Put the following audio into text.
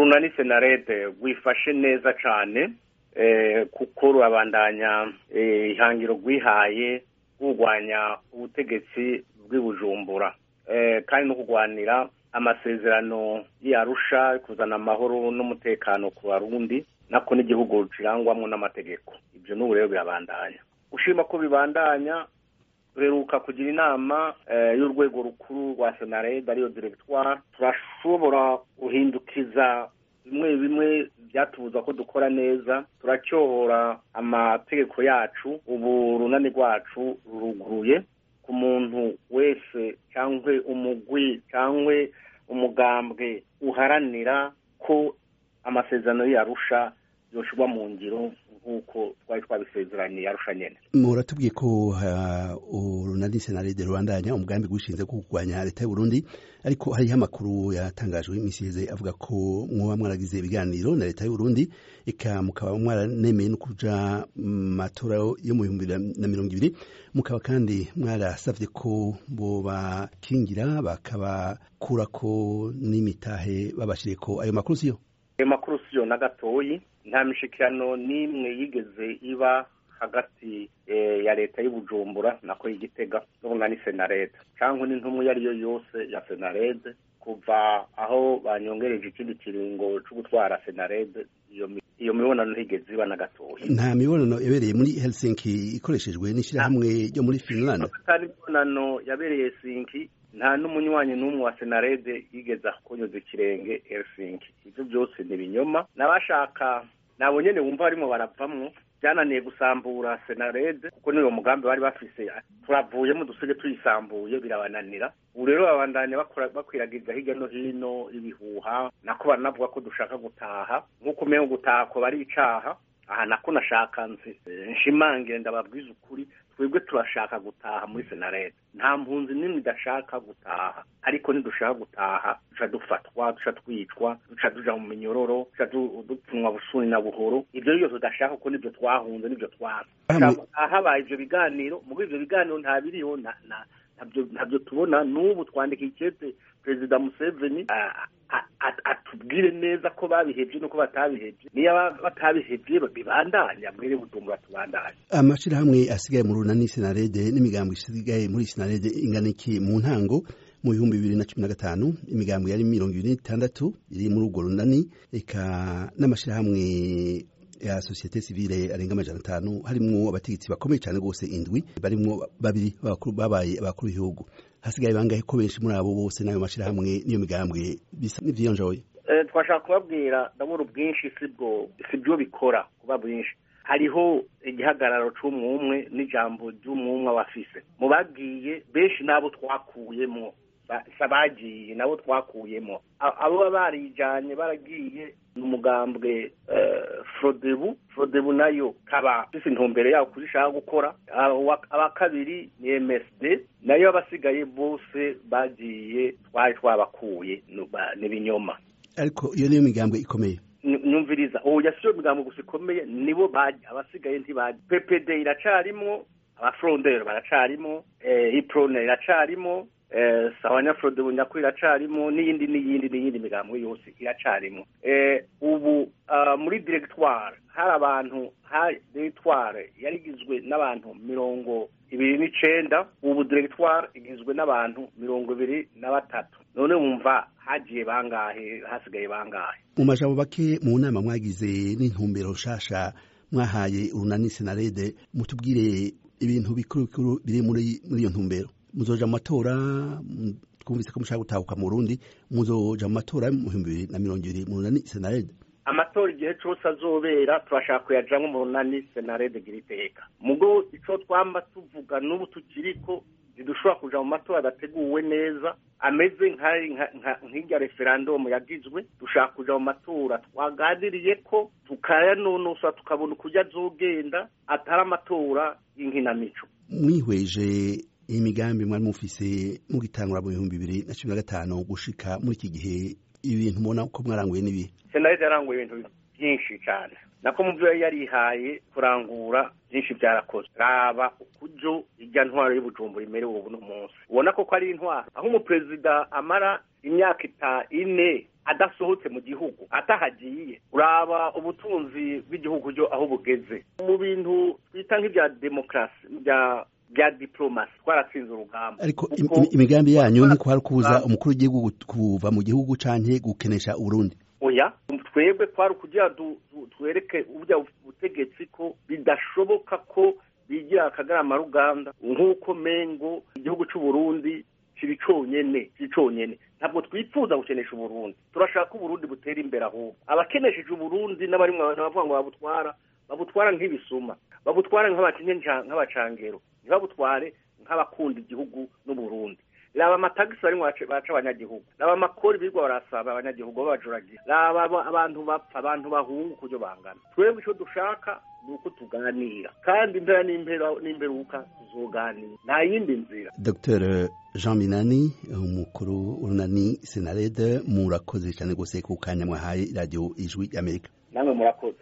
urunani senarede rwifashe neza cyane kuko rurabandanya ihangiro rwihaye kurwanya ubutegetsi bw'ibujumbura kandi no kurwanira amasezerano yarusha kuzana amahoro n'umutekano ku barundi nako n'igihugu kirangwamo n'amategeko ibyo n'ubu rero birabandanya ushima ko bibandanya duheruka kugira inama y'urwego rukuru rwa senarede ariyo diregitwari turashobora guhindukiza bimwe bimwe byatubuza ko dukora neza turacyohora amategeko yacu ubu runani rwacu ruruguruye ku muntu wese cyangwa umugwi cyangwa umugambwe uharanira ko amasezerano yarusha yoshyirwa mu ngiro nk'uko twari twabisezeraniye arusha nyine muratubwiye ko urunani senaride rubandanya umugambi wishinze ko kurwanya leta y'u Burundi ariko hariho amakuru yatangajwe iminsi iheze avuga ko mwoba mwaragize ibiganiro na leta y'u Burundi eka mukaba mwaranemeye no kuja matora yo mu bihumbi na mirongo ibiri mukaba kandi mwarasavye ko bobakingira bakabakurako n'imitahe babashireko ayo makuru siyo ayo makuru siyo na gatoyi nta mishikirano n'imwe yigeze iba hagati ya leta y'ubujumbura nako y'igitega n'ubunani senarede cyangwa n'intumwa iyo ari yo yose ya senarede kuva aho banyongereje ikindi kiringo cyo gutwara senarede iyo mibonano ntigeze iba na gatoya nta mibonano yabereye muri helsinki ikoreshejwe n'ishyirahamwe ryo muri finland atari imibonano yabereye helsinki nta n'umunywanyi n'umwe wa senarede yigeze kunyuza ikirenge helsinki ibyo byose ni ibinyoma n'abashaka nabo nyine wumva barimo baravamwo byananiye gusambura senarede kuko niyo mugambi bari bafise turavuyemo dusige tuyisambuye birabananira ubu rero babandanya bakwiragiza hirya no hino ibihuha nako baranavuga ko dushaka gutaha nk'uko umenya gutaha ko bari icaha aha nako nashaka nshimangire ndababwiza ukuri twebwe turashaka gutaha muri senarede nta mpunzi n'imwe idashaka gutaha ariko ntidushaka gutaha duca dufatwa duca twicwa duca tuja mu minyororo duca dupfunwa busuni na buhoro ibyo byose tudashaka kuko nibyo twahunze nibyo twaza habaye ibyo biganiro muri ibyo biganiro nta biriho ntabyo tubona n'ubu twandika ikete perezida museveni atubwire neza ko babihebye nuko batabihebye niyo batabihebye bibandanya mwere bujumbura tubandanye amashirahamwe asigaye mu runani senarede n'imigambo isigaye muri senarede ingana iki mu ntango mu bihumbi bibiri na cumi na gatanu imigambo yari mirongo ibiri n'itandatu iri muri urwo runani eka n'amashirahamwe ya sosiyete sivile arenga amajana atanu harimwo abategetsi bakomeye cyane rwose indwi barimwo babiri babaye abakuru b'igihugu hasigaye bangahe ko benshi muri abo bose n'ayo mashyirahamwe n'iyo migambwe bisa n'ivyiyonjoye twashaka kubabwira ndabona ubwinshi sibwo sibyo bikora kuba bwinshi hariho igihagararo c'umwumwe n'ijambo ry'umwumwe abafise mu bagiye benshi n'abo twakuyemo bagiye nabo twakuyemo abo baba barijanye baragiye ni umugambwe frodebu frodebu nayo kaba ifise intumbero yawo kuzishaka gukora aba kabiri ni msd nayo abasigaye bose bagiye twari twabakuye n'ibinyoma ariko iyo niyo migambwe ikomeye nyumviriza ubu yasiyo migambo gusa ikomeye nibo baje abasigaye ntibaje ppd iracarimwo abafrondero baracarimo iprone iracarimo sawanyafrode bunyakuri iracarimo n'iyindi n'iyindi n'iyindi migambo yose iracarimo ubu muri diregitware hari abantu hari diregitware yari igizwe n'abantu mirongo ibiri n'icenda ubu diregitware igizwe n'abantu mirongo ibiri na batatu none wumva hagiye bangahe hasigaye bangahe mu majambo bake mu nama mwagize n'intumbero nshasha mwahaye urunani senarede mutubwire ibintu bikuru bikuru biri muri iyo ntumbero muzoja mu matora twumvise ko mushaka gutahuka mu Burundi muzoja mu matora mu bihumbi bibiri na mirongo ibiri mu runani senarede amatora igihe cose azobera turashaka kuyajamwo mu runani senarede gira iteka mugo ico twamba tuvuga n'ubu tukiriko ntidushobora kuja mu matora adateguwe neza ameze nk'irya referandumu yagizwe dushaka kuja mu matora twaganiriye ko tukayanonosa tukabona ukurya azogenda atari amatora y'inkinamico mwihweje imigambi mwari mufise mugitangura mu bihumbi bibiri na cumi na gatanu gushika muri iki gihe ibintu mubona ko mwaranguye n'ibihe senarede yaranguye ibintu byinshi cyane nako mu byo yari yarihaye kurangura byinshi byarakozwe raba ukujo irya ntwaro y'ubujumbura imerewe ubu no munsi ubona ko ko ari intwaro aho umuperezida amara imyaka ita ine adasohotse mu gihugu atahagiye uraba ubutunzi bw'igihugu ryo aho bugeze mu bintu twita nk'ibya demokarasi bya bya diplomasi twaratsinze urugamba ariko Kuko- im- im- imigambi yanyu ntikwari kubuza urugamba. umukuru w'igihugu kuva mu gihugu canke gukenesha uburundi oya twebwe twari kugira du- du- twereke uburya butegetsi ko bidashoboka ko bigira akagarama ruganda nk'uko mengo igihugu c'u Burundi kiri conyene kiri conyene ntabwo twifuza gukenesha uburundi turashaka ko uburundi butera imbere ahubwo abakenesheje uburundi n'abarimwe abantu bavuga ngo babutwara babutwara nk'ibisuma babutwara nk'abakinye nk'abacangero ntibabutware nk'abakunda igihugu n'uburundi raba amatagisi barimo baca baca abanyagihugu raba amakori birirwa barasaba abanyagihugu babajuragira raba aba- abantu bapfa abantu bahunga ukuryo bangana twebwe icyo dushaka ni uko tuganira kandi impera n'impera n'imperuka tuzoganira nta yindi nzira dr jean minani umukuru w'urunani senarede murakoze cyane rwose ku kanya mwahaye radiyo ijwi y'amerika namwe murakoze